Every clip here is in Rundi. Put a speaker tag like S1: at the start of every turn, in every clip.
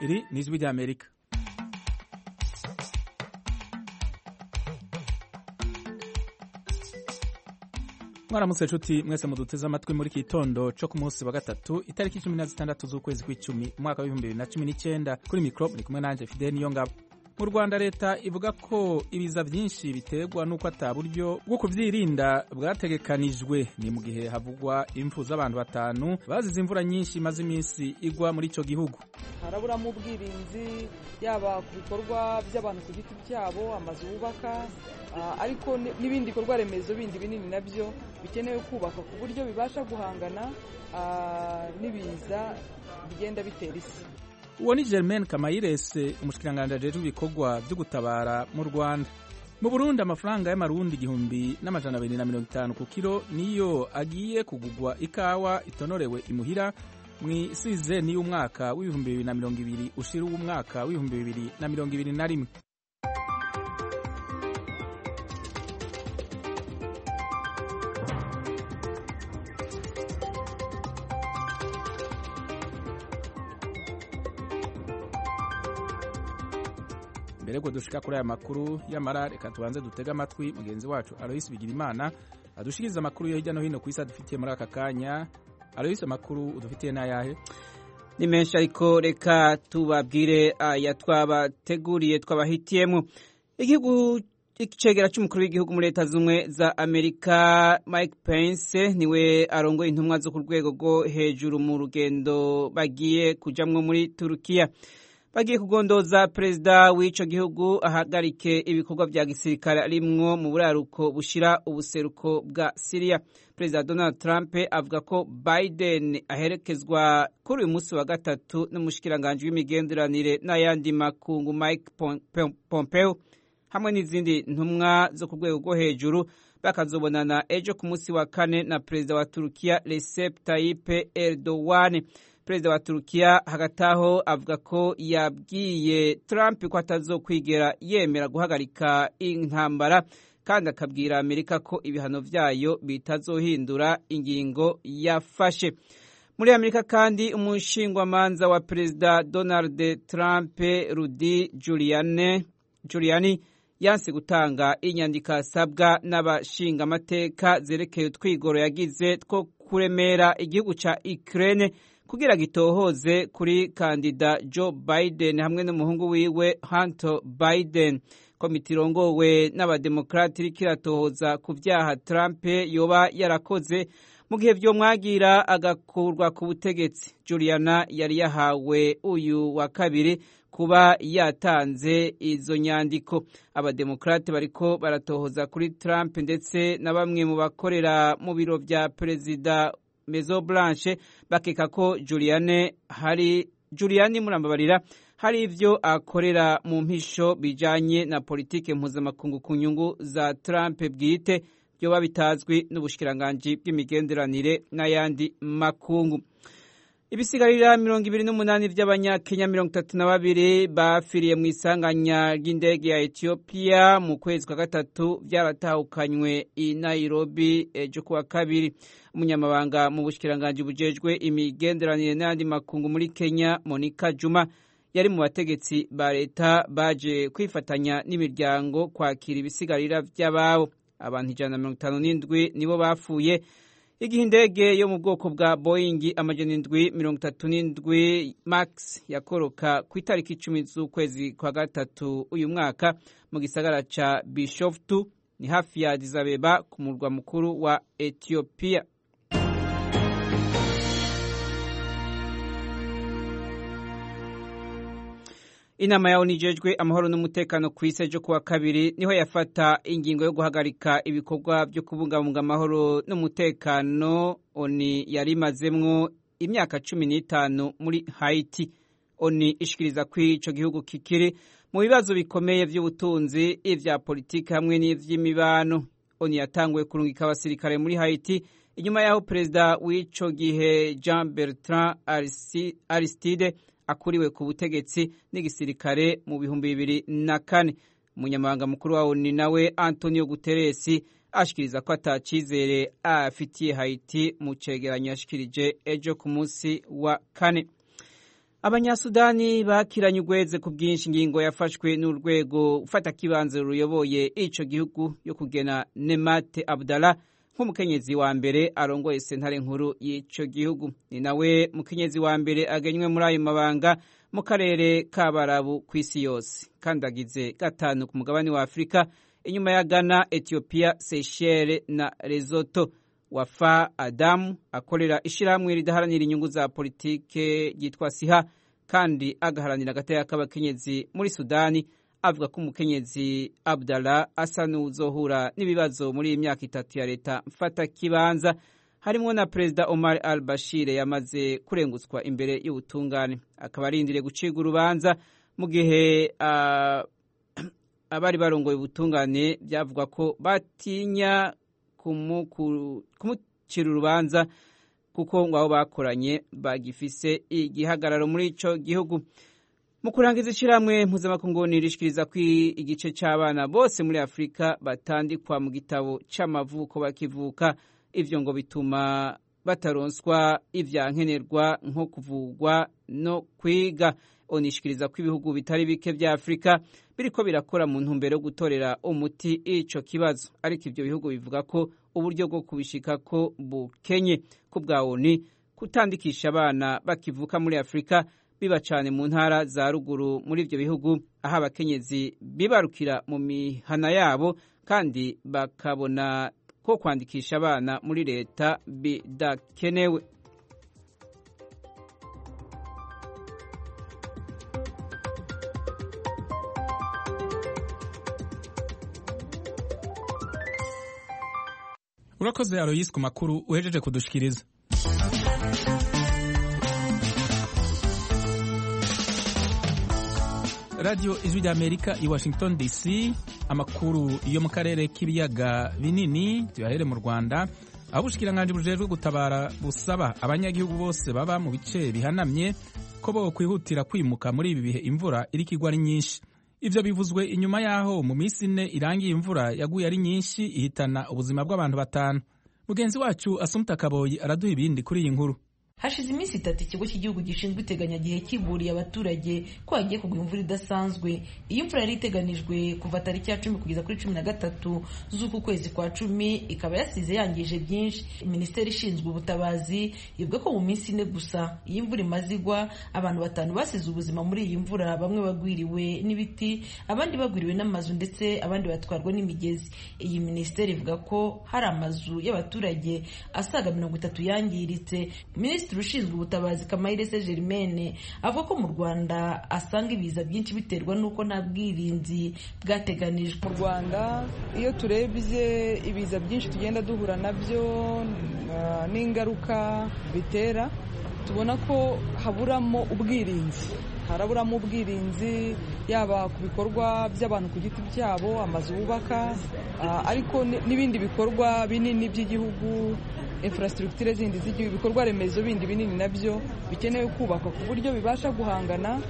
S1: iri ni ijwi ry'amerika mwaramutse nshuti mwese muduteze amatwi muri iki gitondo cyo ku munsi wa gatatu itariki cumi na zitandatu z'ukwezi kw'icumi umwaka w'ibihumbi bibiri na cumi n'icyenda kuri mikoro muri kumwe nanjye fideni niyo ngabo mu rwanda leta ivuga ko ibiza byinshi biterwa n'uko ata buryo bwo kubyirinda bwategekanijwe ni mu gihe havugwa impfu z'abantu batanu bazize imvura nyinshi imaze iminsi igwa muri icyo gihugu
S2: haraburamo ubwirinzi yaba ku bikorwa by'abantu ku giti cyabo amazu bubaka ariko n'ibindi bikorwa remezo bindi binini nabyo bikenewe kubaka ku buryo bibasha guhangana n'ibiza bigenda bitera isi
S1: uwo ni germaine kamayirese umushikiranganji ajejwe ibikorwa byo gutabara mu rwanda mu burundi amafaranga y'amarundi igihumbi n'amajana abiri na mirongo itanu ku kiro niyo agiye kugugwa ikawa itonorewe imuhira mu isize y'umwaka w'ibihumbi bibiri na mirongo ibiri ushira uw'umwaka w'ibihumbi bibiri na mirongo ibiri na rimwe mbere yuko dushika kuri aya makuru y'amara reka tubanze dutege amatwi mugenzi wacu aloyisi bigirimana adushikiriza amakuru yo hirya no hino ku isi adufitiye muri aka kanya aloyisi amakuru udufitiye n'ayahe
S3: ni menshi ariko reka tubabwire aya twabateguriye twabahitiyemo igihugu icegera cy'umukuru w'igihugu muri leta z'ubumwe za amerika mike pence niwe arongoye intumwa zo ku rwego rwo hejuru mu rugendo bagiye kujamwo muri turukiya bagiye kugondoza perezida w'ico gihugu ahagarike ibikorwa vya gisirikare arimwo mu buraruko bushira ubuseruko bwa Syria. Perezida Donald Trump avuga ko Biden aherekezwa kuri uyu munsi wa gatatu n'umushikiranganji w'imigenderanire n'ayandi makungu Mike Pompeo hamwe n'izindi ntumwa zo ku rwego rwo hejuru bakazobonana ejo ku munsi wa kane na perezida wa Turukiya Recep Tayyip Erdogan. perezida wa turukiya hagati aho avuga ko yabwiye Trump ko atazokwigera yemera guhagarika intambara kandi akabwira amerika ko ibihano vyayo bitazohindura ingingo yafashe muri amerika kandi umushingwamanza wa perezida donald trump rudi giuliani, giuliani yanse gutanga inyandiko asabwa n'abashingamateka zerekeye utwigoro yagize two kuremera igihugu ca ukraine kugira gitohoze kuri kandida Joe Biden hamwe n'umuhungu wiwe Hunter Biden komite irongowe n'abademokrati iriko iratohoza ku vyaha Trump yoba yarakoze mu gihe vyomwagira agakurwa ku butegetsi Juliana yari yahawe uyu wa kabiri kuba yatanze izo nyandiko abademokrati bariko baratohoza kuri Trump ndetse na bamwe mu bakorera mu biro vya perezida Maison Blanche bakeka ko Juliane hari Juliani murambabarira hari ivyo akorera mu mpisho bijanye na politike mpuzamakungu ku nyungu za Trump bwite byoba bitazwi n'ubushikiranganji bw'imigenderanire n'ayandi makungu ibisigarira mirongo ibiri n'umunani vy'abanyakenya mirongo itatu na babiri bafiriye mu isanganya ry'indege ya etiyopiya mu kwezi kwa gatatu vyaratahukanywe i nairobi ejo kuwa kabiri umunyamabanga mu bushikiranganji bujejwe imigenderanire n'ayandi makungu muri kenya monica juma yari mu bategetsi ba leta baje kwifatanya n'imiryango kwakira ibisigarira vy'ababo abantu ijana na mirongo itanu n'indwi nibo bapfuye igihe indege yo mu bwoko bwa boyingi amajana indwi mirongo itatu n'indwi max yakoroka ku itariki icumi z'ukwezi kwa gatatu uyu mwaka mu gisagara ca bishoftu ni hafi ya Addis Abeba ku murwa mukuru wa etiyopiya inama yawo nijejwe amahoro n'umutekano ku isi ejo kuwa kabiri niho yafata ingingo yo guhagarika ibikorwa byo kubungabunga amahoro n'umutekano oni yari imazemwo imyaka cumi n'itanu muri haiti oni ishikiriza ko ico gihugu kikiri mu bibazo bikomeye vy'ubutunzi ivya politiki hamwe n'ivy'imibano oni yatanguye kurungika abasirikare muri haiti inyuma y'aho perezida w'ico gihe jean bertrand aristide akuriwe ku butegetsi n'igisirikare mu bihumbi bibiri na kane umunyamabanga mukuru wa oni nawe antonio guteresi ashikiriza ko atacizere afitiye haiti mu cegeranyo yashikirije ejo ku munsi wa kane abanyasudani bakiranye urweze ku bwinshi ingingo yafashwe n'urwego ufata kibanza ruyoboye ico gihugu yo kugena nemate abdallah nk'umukenyezi wa mbere arongoye sentare nkuru y'ico gihugu ni nawe mukenyezi wa mbere agenywe muri ayo mabanga mu karere k'abarabu ku isi yose kandi agize gatanu ku mugabane wa afurika inyuma ya ghana ethiopia seychelles na lesotho wafa adamu akorera ishyirahamwe ridaharanira inyungu za politike ryitwa siha kandi agaharanira agateka k'abakenyezi muri sudani avuga ko umukenyezi abdallah asa n'uzohura n'ibibazo muri iyi myaka itatu ya leta mfata kibanza harimo na perezida omar al bashir yamaze kurengutswa imbere y'ubutungane akaba arindiriye gucibwa urubanza mu gihe uh, abari barongoye ubutungane byavuga ko batinya kumucira urubanza kuko ngo abo bakoranye bagifise igihagararo muri ico gihugu mu kurangiza ishyirahamwe mpuzamakungu nirishikiriza ko igice cy'abana bose muri afurika batandikwa mu gitabo c'amavuko bakivuka ivyo ngo bituma bataronswa ivyankenerwa nko kuvugwa no kwiga onishikiriza ko ibihugu bitari bike vya afurika biriko birakora mu ntumbero yo gutorera umuti ico kibazo ariko ivyo bihugu bivuga ko uburyo bwo kubishikako bukenye ku bwa oni kutandikisha abana bakivuka muri afurika biba cane mu ntara za ruguru muri ivyo bihugu aho abakenyezi bibarukira mu mihana yabo kandi bakabona ko kwandikisha abana muri leta bidakenewe
S1: urakoze aroyisi ku makuru uhejeje kudushikiriza radiyo ijwi ry'amerika i washington dc amakuru yo mu karere k'ibiyaga binini tuyahere mu rwanda aho ubushikiranganje bujejwe gutabara busaba abanyagihugu bose baba mu bice bihanamye ko bo kwihutira kwimuka muri ibi bihe imvura iriko igwa ari nyinshi ivyo bivuzwe inyuma y'aho mu minsi ine irangiye imvura yaguye ari nyinshi ihitana ubuzima bw'abantu batanu mugenzi wacu asumta kaboyi araduha ibindi kuri iyi nkuru
S4: hashize iminsi itatu ikigo cy'igihugu gishinzwe iteganyagihe kiburiye abaturage ko hagiye kugwa imvura idasanzwe iyi mvura yari iteganijwe kuva tariki ya cumi kugeza kuri cumi na gatatu z'uku kwezi kwa cumi ikaba yasize yangije byinshi minisiteri ishinzwe ubutabazi ivuga ko mu minsi ine gusa iyi mvura imaze igwa abantu batanu basize ubuzima muri iyi mvura bamwe bagwiriwe n'ibiti abandi bagwiriwe n'amazu ndetse abandi batwarwa n'imigezi iyi minisiteri ivuga ko hari amazu y'abaturage asaga mirongo itatu yangiritse minisitiri ushinzwe ubutabazi kamayirese germaine avuga ko mu rwanda asanga ibiza byinshi biterwa n'uko nta bwirinzi bwateganijwe
S2: mu rwanda iyo turebye ibiza byinshi tugenda duhura nabyo n'ingaruka bitera tubona ko haburamo ubwirinzi haraburamo ubwirinzi yaba ku bikorwa by'abantu ku giti cyabo amazu bubaka ariko n'ibindi bikorwa binini by'igihugu infrastructure zindi z'igihugu ibikorwa remezo bindi binini nabyo bikenewe kubakwa ku buryo bibasha guhangana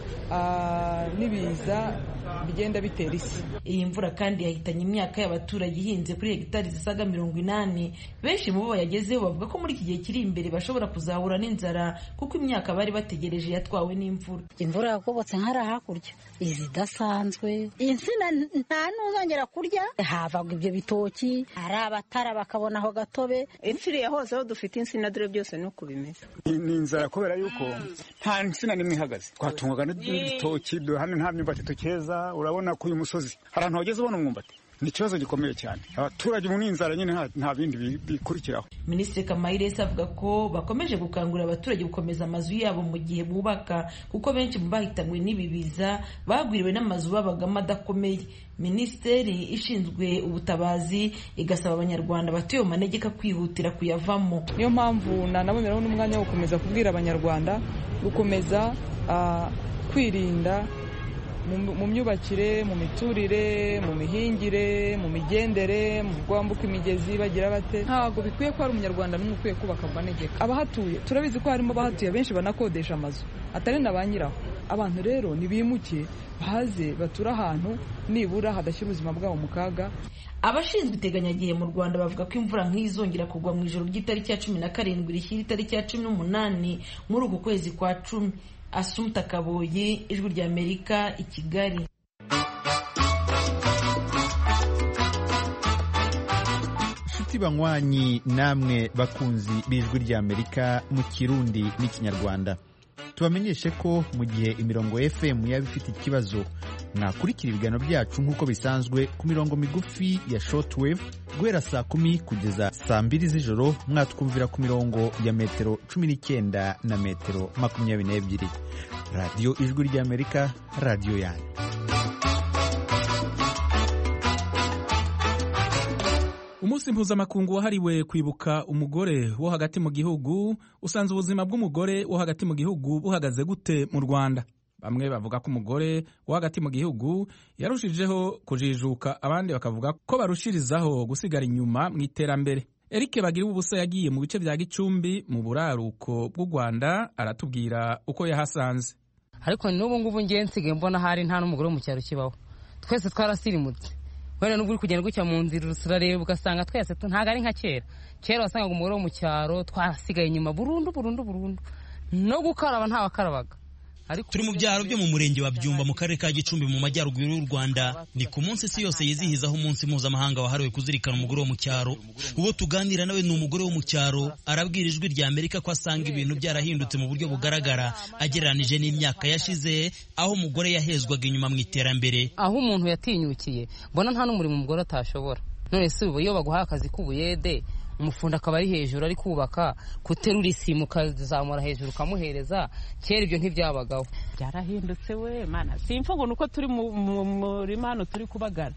S2: n'ibiza bigenda bitera isi
S4: iyi mvura kandi yahitanye imyaka y'abaturage ihinze kuri hegitari zisaga mirongo inani benshi mu bo bayagezeho bavuga ko muri iki gihe kiri imbere bashobora kuzahura n'inzara kuko imyaka bari bategereje yatwawe n'imvura
S5: imvura yakobotse nk'ari hakurya izi idasanzwe insina nta n'uzongera kurya havaga ibyo bitoki hari abatara bakabona aho gatobe
S6: ipfiriye hose aho dufite insina dore byose ni uko bimeze
S7: ni inzara kubera yuko nta nsina n'imwe ihagaze twatungwaga n'ibitoki hano nta myumbati tukeza urabona ko uyu musozi hari ahantu wageze ubona umwumbati ni ikibazo gikomeye cyane abaturage mu n'inzara nyine nta bindi bikurikiraho
S4: minisitiri kamayiresi avuga ko bakomeje gukangurira abaturage gukomeza amazu yabo mu gihe bubaka kuko benshi mu bahitanywe n'ibi biza bagwiriwe n'amazu babagamo adakomeye minisiteri ishinzwe ubutabazi igasaba abanyarwanda batuye mu manegeka kwihutira kuyavamo
S2: niyo mpamvu nanaboneraho n'umwanya wo gukomeza kubwira abanyarwanda gukomeza kwirinda mu myubakire mu miturire mu mihingire mu migendere mu bwambuka imigezi bagira bate ntabwo bikwiye ko hari umunyarwanda n'umwe ukwiye kubaka mu manegeka abahatuye turabizi ko harimo abahatuye benshi banakodesha amazu atari na ba nyiraho abantu rero nibimuke baze bature ahantu nibura hadashyira ubuzima bwabo mu kaga
S4: abashinzwe iteganyagihe mu rwanda bavuga ko imvura nk'izongera kugwa mu ijoro ry'itariki ya cumi na karindwi rishyira itariki ya cumi n'umunani muri uku kwezi kwa cumi asumta kaboyi ijwi rya amerika i kigali
S8: inshuti banywanyi namwe bakunzi b'ijwi ry'amerika mu kirundi n'ikinyarwanda tubamenyeshe ko mu gihe imirongo fm yaba ifite ikibazo mwakurikira ibiganiro byacu nk'uko bisanzwe ku mirongo migufi ya shortwave guhera saa kumi kugeza saa mbiri z'ijoro mwatwumvira ku mirongo ya metero cumi n'icyenda na metero makumyabiri n'ebyiri radiyo ijwi ry'amerika radiyo yanyu
S1: umunsi mpuzamakungu wahariwe kwibuka umugore wo hagati mu gihugu usanze ubuzima bw'umugore wo hagati mu gihugu buhagaze gute mu rwanda bamwe bavuga ko umugore wo hagati mu gihugu yarushijeho kujijuka abandi bakavuga ko barushirizaho gusigara inyuma mu iterambere eric bagira ubusa yagiye mu bice bya gicumbi mu buraruko bw'u rwanda aratubwira uko yahasanze
S9: ariko n'ubu ngubu ngiye nsigaye mbona hari nta n'umugore wo mu cyaro kibaho twese twarasirimutse wenda n'ubwo uri kugenda gutya mu nzira urareba ugasanga twese ntabwo ari nka kera kera wasangaga umugore wo mu cyaro twasigaye inyuma burundu burundu burundu no gukaraba ntawakarabaga
S10: turi mu byaro byo mu murenge wa byumba mu karere ka gicumbi mu majyaruguru y'u rwanda ni ku munsi isi yose yizihizaho umunsi mpuzamahanga wahariwe kuzirikana umugore wo mu cyaro uwo tuganira nawe ni umugore wo mu cyaro arabwira ijwi rya amerika ko asanga ibintu byarahindutse mu buryo bugaragara agereranije n'imyaka yashize aho umugore yahezwaga inyuma mu iterambere
S9: aho umuntu yatinyukiye mbona nta n'umurimo umugore atashobora none si ubu iyo baguhaye akazi k'ubuyede umufundi akaba ari hejuru ari kubaka guterura isimu ukazamura hejuru ukamuhereza kera ibyo ntibyabagaho
S11: byarahindutse we mana simfa ngo nuko turi mu murima hano turi kubagara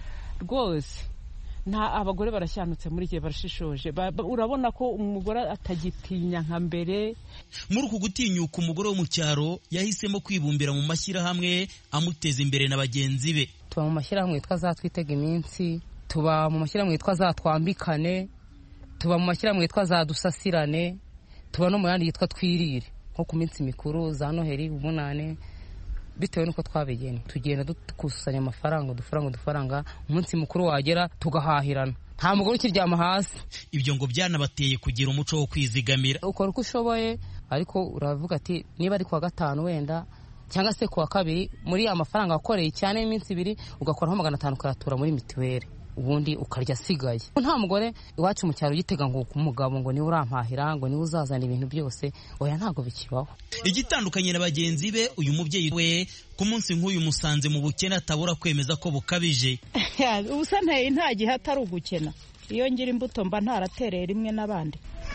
S11: rwose nta abagore barashyanutse muri igihe barashishoje urabona ko umugore atagitinya nka mbere
S10: muri uku gutinyuka umugore wo mu cyaro yahisemo kwibumbira mu mashyirahamwe amuteza imbere na bagenzi be
S9: tuba mu mashyirahamwe yitwa zatwitega iminsi tuba mu mashyirahamwe yitwa zatwambikane tuba mu mashyirahamwe yitwa za dusasirane tuba no mu yandi yitwa twirire nko ku minsi mikuru za noheri umunane bitewe n'uko twabigena tugenda dukusanya amafaranga udufaranga udufaranga umunsi mukuru wagera tugahahirana nta mugore ukiryama hasi
S10: ibyo ngo byanabateye kugira umuco wo kwizigamira
S9: ukora uko ushoboye ariko uravuga ati niba ari kuwa gatanu wenda cyangwa se kuwa kabiri muri ya mafaranga wakoreye cyane y'iminsi ibiri ugakoraho magana atanu ukayatura muri mituweli ubundi ukarya asigaye nta mugore iwacu mu cyaro ugitega ngo umugabo ngo niwe urampahira ngo niwe uzazana ibintu byose oya ntabwo bikibaho
S10: igitandukanye na bagenzi be uyu mubyeyi we ku munsi nk'uyu musanze mu bukene atabura kwemeza ko bukabije
S12: ubusa nteye nta gihe atari ugukena iyo ngira imbuto mba ntaratereye rimwe n'abandi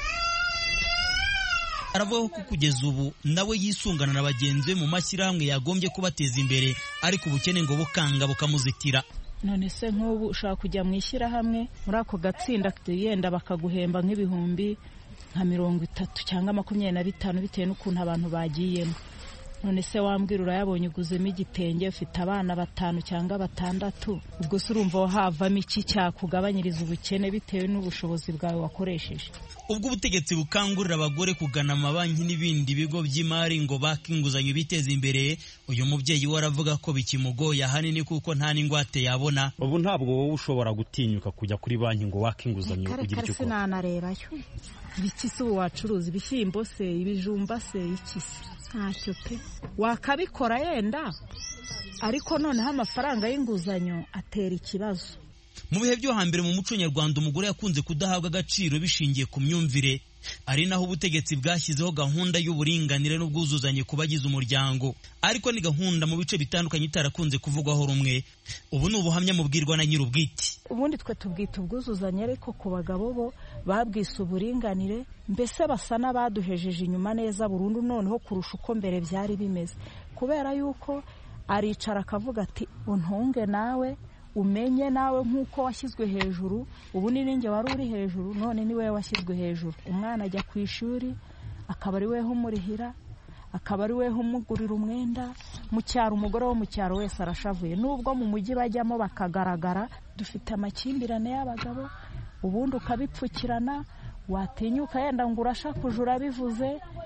S10: aravuga ko kugeza ubu nawe yisungana na bagenzi be mu mashyirahamwe yagombye kubateza imbere ariko ubukene ngo bukanga bukamuzitira
S12: none se nk'ubu ushobora kujya mu ishyirahamwe muri ako gatsinda yenda bakaguhemba nk'ibihumbi nka mirongo itatu cyangwa makumyabiri na bitanu bitewe n'ukuntu abantu bagiyemo none se wambwira urayabonye uguzemo igitenge ufite abana batanu cyangwa batandatu ubwo se urumva havamo iki cyakugabanyiriza ubukene bitewe n'ubushobozi bwawe wakoresheje
S10: ubwo ubutegetsi bukangurira abagore kugana amabanki n'ibindi bigo by'imari ngo bake inguzanyo biteze imbere uyu mubyeyi we aravuga ko bikimugoye ahanini kuko nta n'ingwate yabona
S13: ubu ntabwo wowe ushobora gutinyuka kujya kuri banki ngo wake inguzanyo ugire icyo ukora
S12: sinanarebayo ibiki se ubu wacuruza ibishyimbo se ibijumba se iki se ntacyo pe wakabikora yenda ariko noneho amafaranga y'inguzanyo atera ikibazo
S10: mu bihe byo hambere mu muco nyarwanda umugore yakunze kudahabwa agaciro bishingiye ku myumvire ari naho ubutegetsi bwashyizeho gahunda y'uburinganire n'ubwuzuzanye ku bagize umuryango ariko ni gahunda mu bice bitandukanye itarakunze kuvugwaho rumwe ubu ni ubuhamya mubwirwa na nyir'ubwite
S12: ubundi twe tubwita ubwuzuzanye ariko ku bagabo bo babwise uburinganire mbese basa n'abaduhejeje inyuma neza burundu noneho kurusha uko mbere byari bimeze kubera yuko aricara akavuga ati untunge nawe umenye nawe nk'uko washyizwe hejuru ubu ni ninjye wari uri hejuru none ni wowe washyizwe hejuru umwana ajya ku ishuri akaba ari weho umurihira akaba ari weho umugurira umwenda mu cyaro umugore wo mu cyaro wese arashavuye nubwo mu mujyi bajyamo bakagaragara dufite amakimbirane y'abagabo ubundi ukabipfukirana watinyuka yenda ngo urashakuje urabivuze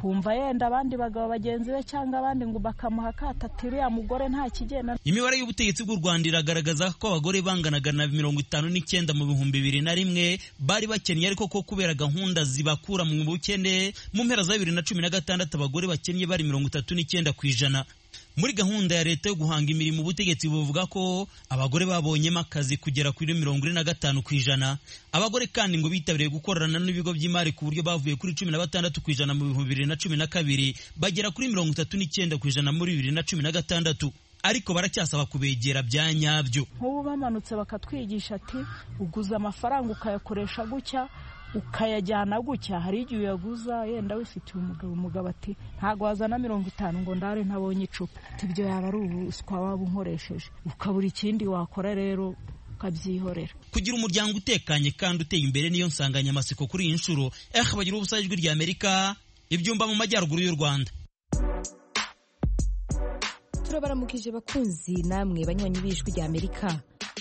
S12: akumva yenda abandi bagabo bagenzi be cyangwa abandi ngo bakamuha akato ati uriya mugore nta kigenda
S10: imibare y'ubutegetsi bw'u rwanda iragaragaza ko abagore banganaga na mirongo itanu n'icyenda mu bihumbi bibiri na rimwe bari bakennye ariko ko kubera gahunda zibakura mu bukene mu mpera za bibiri na cumi na gatandatu abagore bakennye bari mirongo itatu n'icyenda ku ijana muri gahunda ya leta yo guhanga imirimo ubutegetsi buvuga ko abagore babonyemo akazi kugera kuri mirongo ine na gatanu ku ijana abagore kandi ngo bitabiriye gukorana n'ibigo by'imari ku buryo bavuye kuri cumi na batandatu ku ijana mu bihumbi bibiri na cumi na kabiri bagera kuri mirongo itatu n'icyenda ku ijana muri bibiri na cumi na gatandatu ariko baracyasaba kubegera bya nyabyo
S12: nk'ubu bamanutse bakatwigisha ati uguza amafaranga ukayakoresha gutya ukayajyana gutya hari igihe uyaguza yenda wifitiye umugabo umugabo ati ntabwo wazana mirongo itanu ngo ndare ntabonye icupa ibyo yaba ari ubuswa waba unkoresheje ukabura ikindi wakora rero ukabyihorera
S10: kugira umuryango utekanye kandi uteye imbere niyo nsanganyamatsiko kuri iyi nshuro eh bagira ubusa ijwi rya amerika ibyumba mu majyaruguru y'u rwanda
S14: turabaramukije bakunzi namwe banywanyi b'ijwi rya amerika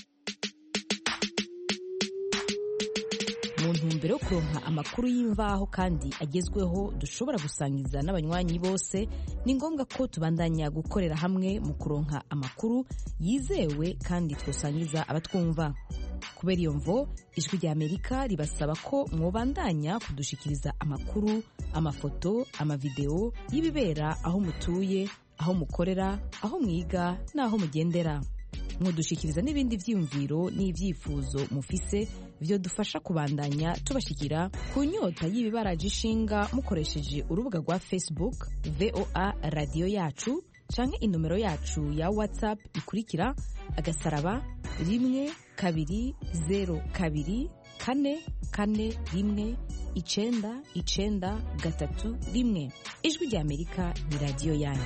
S14: mu ntumbero yo kuronka amakuru y'imvaho kandi agezweho dushobora gusangiza n'abanywanyi bose ni ngombwa ko tubandanya gukorera hamwe mu kuronka amakuru yizewe kandi twasangiza abatwumva kubera iyo mvo ijwi rya amerika ribasaba ko mwobandanya kudushikiriza amakuru amafoto amavideo y'ibibera aho mutuye aho mukorera aho mwiga n'aho mugendera mudushikiriza n'ibindi byiyumviro n'ibyifuzo mufise byo dufasha kubandanya tubashikira ku nyota y'ibibaraje ishinga mukoresheje urubuga rwa facebook voa radiyo yacu canke inomero yacu ya whatsapp ikurikira agasaraba rimwe kabiri zero kabiri kane kane rimwe icenda icenda gatatu rimwe ijwi rya amerika ni radiyo yanyu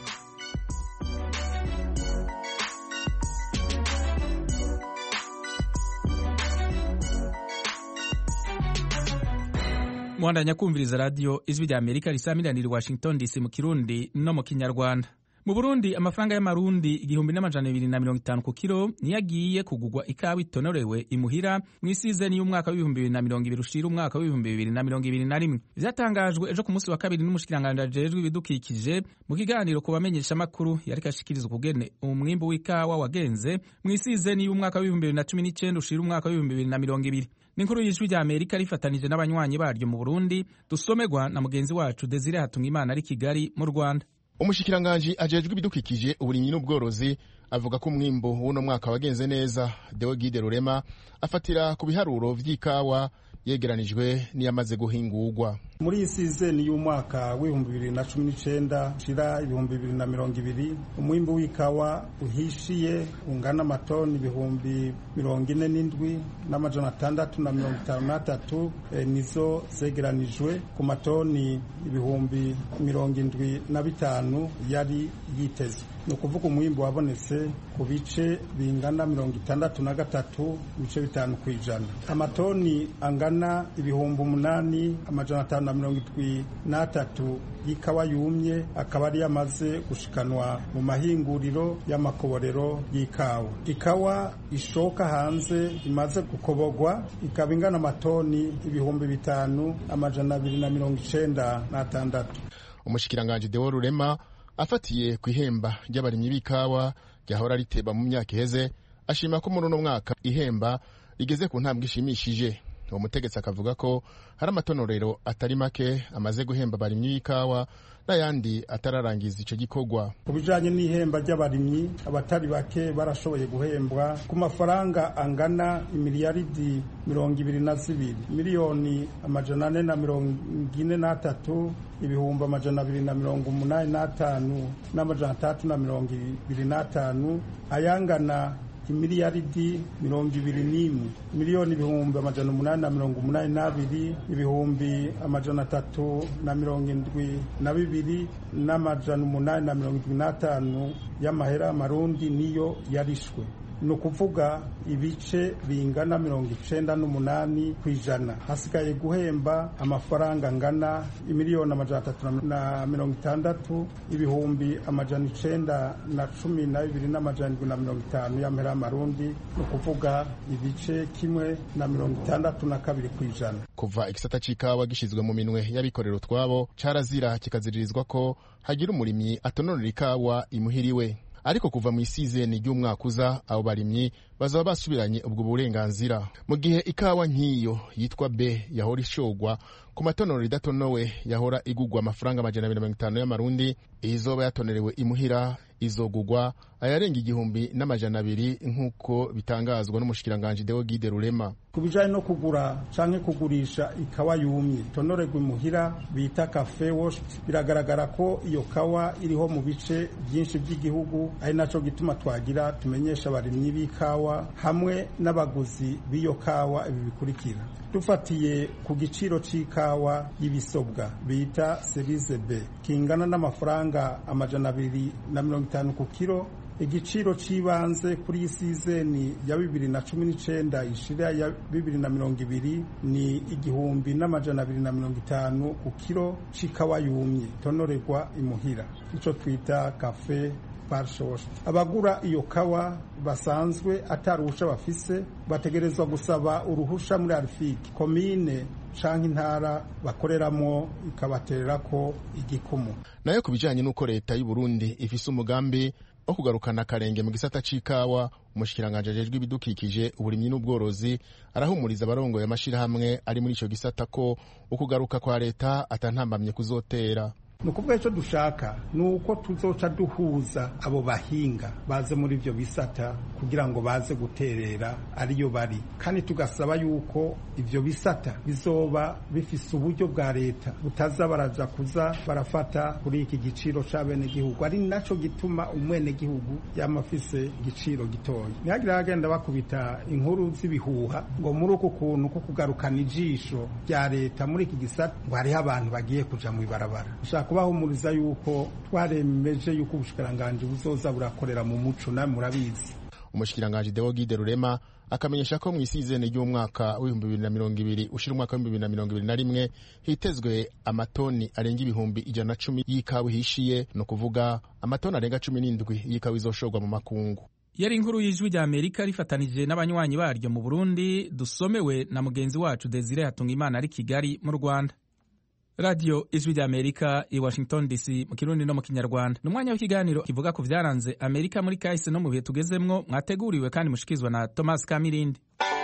S1: muhandanya kumviriza radiyo ijwi rya amerika risamiranira i washington dc mu kirundi no mu kinyarwanda mu burundi amafaranga y'amarundi igihumbi n'amajana bibiri na mirongo itanu ku kiro niyo agiye kugurwa ikawa itonorewe imuhira mu isizeni y'umwaka w'ibihumbi bibiri na mirongo ibiri ushira umwaka w'ibihumbi bibiri na mirongo ibiri na rimwe vyatangajwe ejo ku munsi wa kabiri n'umushikiranganji ajejwe ibidukikije mu kiganiro ku bamenyeshamakuru yariko ashikiriza ukugene umwimbu w'ikawa wagenze mu isizeni y'umwaka w'ibihumbi bibiri na cumi n'icenda ushira umwaka w'ibihumbi bibiri na mirongo ibiri n'inkuru y'ijwi rya amerika rifatanije n'abanywanyi baryo mu burundi dusomerwa na mugenzi wacu desire hatungimana ari kigali mu rwanda
S15: umushikiranganji ajejwe ibidukikije uburimyi n'ubworozi avuga ko umwimbu w'uno mwaka wagenze neza deogide rurema afatira ku biharuro vy'ikawa yegeranijwe n'iyamaze guhingurwa
S16: muri iyi sizeni y'umwaka w'ibihumbi bibiri na cumi n'icenda shira ibihumbi bibiri na mirongo ibiri umwimbu w'ikawa uhishiye ungana amatoni ibihumbi mirongo ine n'indwi n'amajana atandatu na mirongo itanu n'atatu e, nizo zegeranijwe ku matoni ibihumbi mirongo indwi na bitanu yari yitezwe ni ukuvuga umwimbu wabonetse ku bice bingana mirongo itandatu na gatatu ibice bitanu ku ijana amatoni angana ibihumbi umunani amajana atanu na mirongo indwi n'atatu y'ikawa yumye akaba ari yamaze gushikanwa mu mahinguriro y'amakoborero y'ikawa ikawa ishoka hanze imaze gukobogwa ikaba ingana amatoni ibihumbi bitanu amajana abiri na mirongo icenda n'atandatu
S15: umushikiranganji dewo rurema afatiye ku ihemba ry'abarimyi b'ikawa ryahora riteba mu myaka iheze ashima ko muri uno mwaka ihemba rigeze ku ntambwe ishimishije uwo mutegetsi akavuga ko hari amatonorero atari make amaze guhemba abarimyi b'ikawa n'ayandi atararangiza icyo gikorwa
S16: ku bijanye n'ihemba ry'abarimyi abatari bake barashoboye guhembwa ku mafaranga angana imiliyaridi mirongo ibiri na zibiri miliyoni amajana ane na mirongo ine n'atatu ibihumbi amajana abiri na mirongo umunani n'atanu n'amajana atandatu na mirongo ibiri n'atanu ayangana imiliyaridi mirongo ibiri n'imwe miliyoni ibihumbi amajana umunani na mirongo umunani n'abiri ibihumbi amajana atatu na mirongo indwi na bibiri n'amajana umunani na mirongo indwi n'atanu y'amahera y'amarundi niyo yarishwe ni ukuvuga ibice bingana mirongo icenda n'umunani ku ijana hasigaye guhemba amafaranga angana imiliyoni amajana atatu na mirongo itandatu ibihumbi amajana icenda na cumi na bibiri n'amajana indwi na mirongo itanu y'amahera y'amarundi ni ukuvuga ibice kimwe na mirongo itandatu na kabiri ku ijana
S15: kuva igisata c'ikawa gishizwe mu minwe y'abikorera utwabo carazira kikaziririzwa ko hagira umurimyi atononera ikawa imuhiriwe ariko kuva mu isizeni ry'umwaka uza abo barimyi bazaba basubiranye ubwo burenganzira mu gihe ikawa nk'iyo yitwa b yahora ishogwa ku matonero idatonowe yahora igugwa amafaranga amajana abiri na mirongo itanu y'amarundi izoba yatonerewe imuhira izogugwa ayarenga igihumbi n'amajana abiri nk'uko bitangazwa n'umushikiranganji Deo Gide Rurema
S16: ku bijanye no kugura canke kugurisha ikawa yumye tonorerwa imuhira bita cafe wash biragaragara ko iyo kawa iriho mu bice byinshi by'igihugu ari naco gituma twagira tumenyesha abarimyi b'ikawa hamwe n'abaguzi b'iyo kawa ibi bikurikira dufatiye ku giciro c'ikawa y'ibisobwa bita serize b kingana n'amafaranga amajana abiri na mirongo itanu ku kiro igiciro cy'ibanze kuri iyi sizeni ya bibiri na cumi n'icyenda ishira ya bibiri na mirongo ibiri ni igihumbi n'amajana abiri na mirongo itanu ku kiro c'ikawa yumye tonorerwa imuhira icyo twita kafe parishoshi abagura iyo kawa basanzwe atari uruhusha bafise bategerezwa gusaba uruhusha muri arifiki komine canke intara bakoreramo ikabaterera ko igikumu
S15: nayo ku bijanye n'uko leta y'u Burundi ifise umugambi wo kugarukana akarenge mu gisata c'ikawa umushikiranganji ajejwe ibidukikije uburimyi n'ubworozi arahumuriza abarongoye amashirahamwe ari muri ico gisata ko ukugaruka kwa leta atantambamye kuzotera
S16: ni ukuvuga icyo dushaka ni uko tuzoca duhuza abo bahinga baze muri ibyo bisata kugira ngo baze guterera ariyo bari kandi tugasaba yuko ibyo bisata bizoba bifise uburyo bwa leta butaza baraja kuza barafata kuri iki giciro c'abenegihugu ari naco gituma umwenegihugu yama afise igiciro gitoya ntihagire abagenda bakubita inkuru z'ibihuha ngo muri uku kuntu ko kugarukana ijisho rya leta muri iki gisata ngo hariho abantu bagiye kuja mu ibarabara kubahumuriza yuko twaremeje yuko ubushikiranganji buzoza burakorera mu muco namwe murabizi
S15: umushikiranganji Deo Gide Rurema akamenyesha ko mu isizeni ry'umwaka w'ibihumbi bibiri na mirongo ibiri ushira umwaka w'ibihumbi bibiri na mirongo ibiri na rimwe hitezwe amatoni arenga ibihumbi ijana na cumi y'ikawa ihishiye ni ukuvuga amatoni arenga cumi n'indwi y'ikawa izoshorwa mu makungu
S1: yari inkuru y'ijwi rya amerika rifatanije n'abanywanyi baryo mu burundi dusomewe na mugenzi wacu desire hatungimana ari kigali mu rwanda radiyo ijwi rya amerika i washington dc mu kirundi no mu kinyarwanda ni umwanya w'ikiganiro kivuga ku byaranze amerika muri kahise no mu bihe tugezemwo mwateguriwe kandi mushikizwa na thomas kamirindi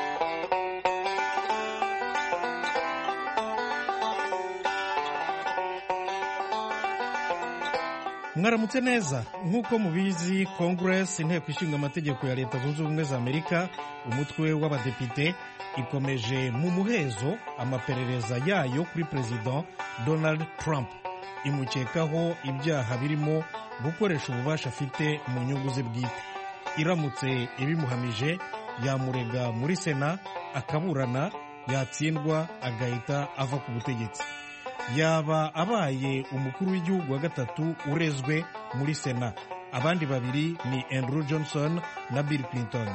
S17: mwaramutse neza nk'uko mubizi congress inteko ishinga amategeko ya leta zunze ubumwe za amerika umutwe w'abadepite ikomeje mu muhezo amaperereza yayo kuri perezida donald trump imukekaho ibyaha birimo gukoresha ububasha afite mu nyungu ze bwite iramutse ibimuhamije yamurega muri sena akaburana yatsindwa agahita ava ku butegetsi yaba abaye umukuru w'igihugu wa gatatu urezwe muri sena abandi babiri ni andrew johnson na bill clinton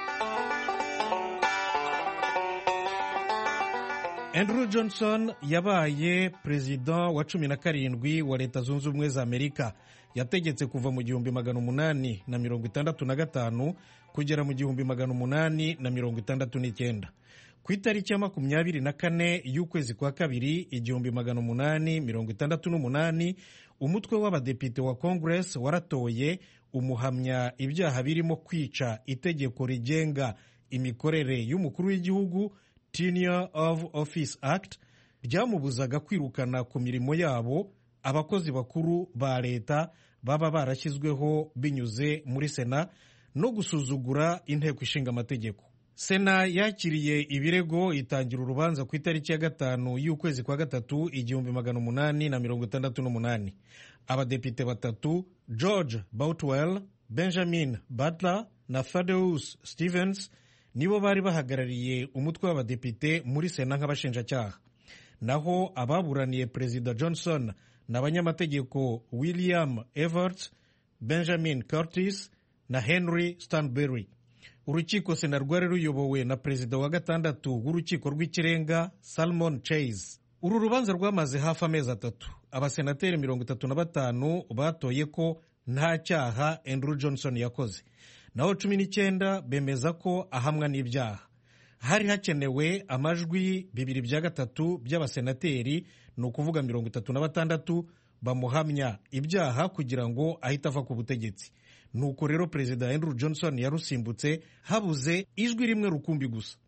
S17: andrew johnson yabaye perezida wa cumi na karindwi wa leta zunze ubumwe za amerika yategetse kuva mu gihumbi magana umunani na mirongo itandatu na gatanu kugera mu gihumbi magana umunani na mirongo itandatu n'icyenda ku itariki ya makumyabiri na kane y'ukwezi kwa kabiri igihumbi magana umunani mirongo itandatu n'umunani umutwe w'abadepite wa congress waratoye umuhamya ibyaha birimo kwica itegeko rigenga imikorere y'umukuru w'igihugu tenure of office act ryamubuzaga kwirukana ku mirimo yabo abakozi bakuru ba leta baba barashyizweho binyuze muri sena no gusuzugura inteko ishinga amategeko sena yakiriye ibirego itangira urubanza ku itariki ya gatanu y'ukwezi kwa gatatu igihumbi magana umunani na mirongo itandatu n'umunani abadepite batatu george boutwell benjamin butler na thaddeus stevens nibo bari bahagarariye umutwe w'abadepite muri sena nk'abashinjacyaha naho ababuraniye perezida johnson ni abanyamategeko william everts benjamin curtis na henry stanbury urukiko sena rwari ruyobowe na perezida wa gatandatu w'urukiko rw'ikirenga salmon chase uru rubanza rwamaze hafi amezi atatu abasenateri mirongo itatu na batanu batoye ko nta cyaha andrew johnson yakoze naho cumi n'icyenda bemeza ko ahamwa n'ibyaha hari hakenewe amajwi bibiri bya gatatu by'abasenateri ni ukuvuga mirongo itatu na batandatu bamuhamya ibyaha kugira ngo ahite ava ku butegetsi nuko rero perezida andrew johnson yarusimbutse habuze ijwi rimwe rukumbi gusa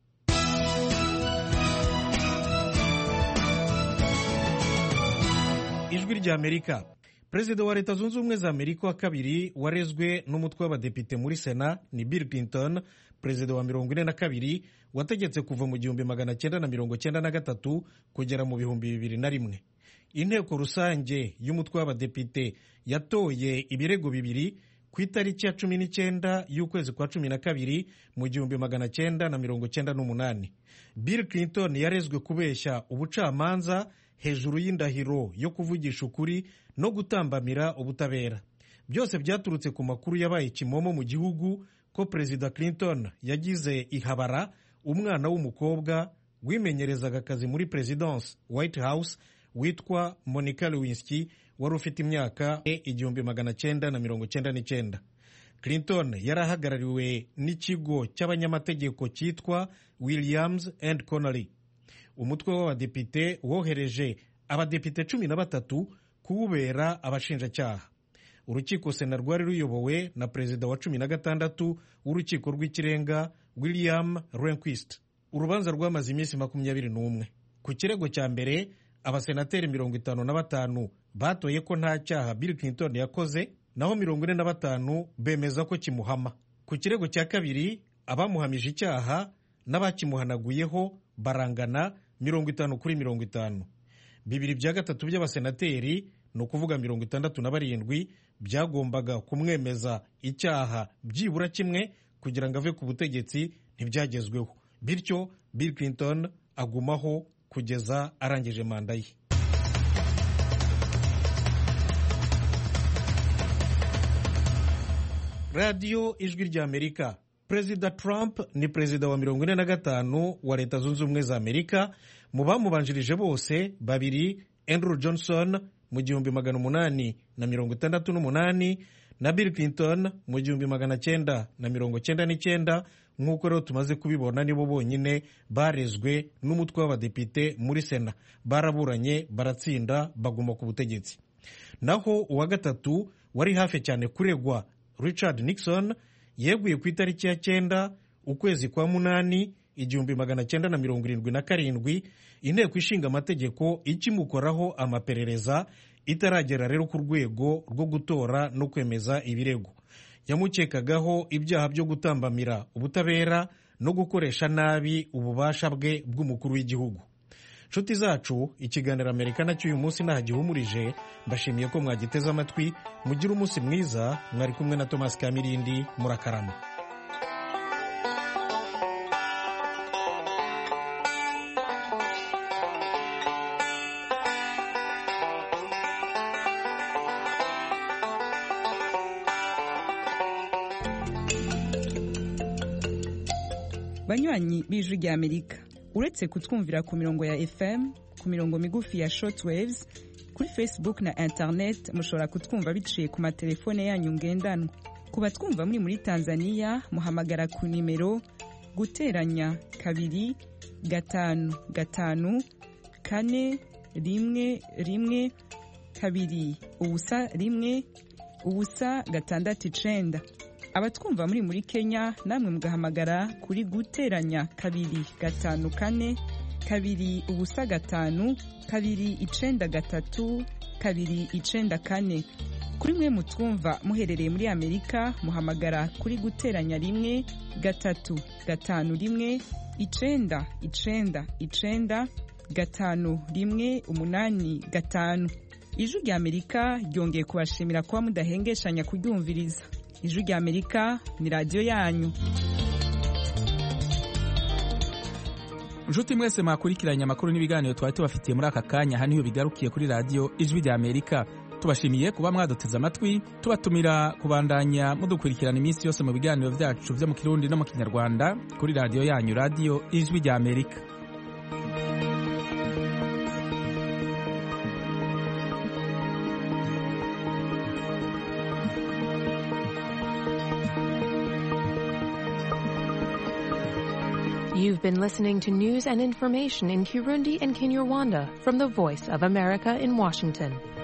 S17: ijwi rya amerika perezida wa leta zunze ubumwe za amerika wa kabiri warezwe n'umutwe w'abadepite muri sena ni bill clinton perezida wa mirongo ine na kabiri wategetse kuva mu gihumbi magana cyenda na mirongo cyenda na gatatu kugera mu bihumbi bibiri na rimwe inteko rusange y'umutwe w'abadepite yatoye ibirego bibiri ku itariki ya cumi n'icyenda y'ukwezi kwa cumi na kabiri mu gihumbi magana cyenda na mirongo cyenda n'umunani bill clinton yarezwe kubeshya ubucamanza hejuru y'indahiro yo kuvugisha ukuri no gutambamira ubutabera byose byaturutse ku makuru yabaye kimomo mu gihugu ko perezida clinton yagize ihabara umwana w'umukobwa wimenyerezaga akazi muri perezidansi white house witwa monica lewinsky wari ufite imyaka igihumbi magana cyenda na mirongo cyenda n'icyenda clinton yari ahagarariwe n'ikigo cy'abanyamategeko cyitwa williams and connolly umutwe w'abadepite wohereje abadepite cumi na batatu kuwubera abashinjacyaha urukiko sena rwari ruyobowe na perezida wa cumi na gatandatu w'urukiko rw'ikirenga william rehnquist urubanza rwamaze iminsi makumyabiri n'umwe ku kirego cya mbere abasenateri mirongo itanu na batanu batoye ko nta cyaha bill clinton yakoze naho mirongo ine na batanu bemeza ko kimuhama ku kirego cya kabiri abamuhamije icyaha n'abakimuhanaguyeho barangana mirongo itanu kuri mirongo itanu bibiri bya gatatu by'abasenateri ni ukuvuga mirongo itandatu na barindwi byagombaga kumwemeza icyaha byibura kimwe kugira ngo ave ku butegetsi ntibyagezweho bityo bill clinton agumaho kugeza arangije manda ye radiyo ijwi rya amerika perezida trump ni perezida wa mirongo ine na gatanu wa leta zunze ubumwe za amerika mu bamubanjirije bose babiri andrew johnson mu gihumbi magana umunani na mirongo itandatu n'umunani na bill clinton mu gihumbi magana cyenda na mirongo cyenda n'icyenda nk'uko rero tumaze kubibona nibo bonyine barezwe n'umutwe w'abadepite muri sena baraburanye baratsinda baguma ku butegetsi naho uwa gatatu wari hafi cyane kuregwa richard nixon yeguye ku itariki ya cyenda ukwezi kwa munani igihumbi magana cyenda na mirongo irindwi na karindwi inteko ishinga amategeko ikimukoraho amaperereza itaragera rero ku rwego rwo gutora no kwemeza ibirego yamukekagaho ibyaha byo gutambamira ubutabera no gukoresha nabi ububasha bwe bw'umukuru w'igihugu nshuti zacu ikiganiro amerika nacyo uyu munsi ntagihumurije mbashimiye ko mwagiteze amatwi mugire umunsi mwiza mwari kumwe na thomas kamirindi murakarama
S18: banywanyi b'ijwi rya amerika uretse kutwumvira ku mirongo ya fm ku mirongo migufi ya shortwaves kuri facebook na internet mushobora kutwumva biciye ku matelefone yanyu ngendanwa ku batwumva muri muri tanzania muhamagara ku nimero guteranya kabiri gatanu gatanu kane rimwe rimwe kabiri ubusa rimwe ubusa gatandatu icenda abatwumva muri muri kenya namwe mugahamagara kuri guteranya kabiri gatanu kane kabiri ubusa gatanu kabiri icenda gatatu kabiri icenda kane kuri mwe mutwumva muherereye muri amerika muhamagara kuri guteranya rimwe gatatu gatanu rimwe icenda icenda icenda gatanu rimwe umunani gatanu ijwi rya amerika ryongeye kubashimira kuba mudahengeshanya kuryumviriza ijwi rya amerika ni radiyo yanyu
S1: inshuti mwese mwakurikiranye amakuru n'ibiganiro twari tubafitiye muri aka kanya aha niho bigarukiye kuri radiyo ijwi rya amerika tubashimiye kuba mwaduteze amatwi tubatumira kubandanya mudukurikirana iminsi yose mu biganiro byacu byo mu kirundi no mu kinyarwanda kuri radiyo yanyu radiyo ijwi rya amerika
S19: You've been listening to news and information in Kirundi and Kinyarwanda from the Voice of America in Washington.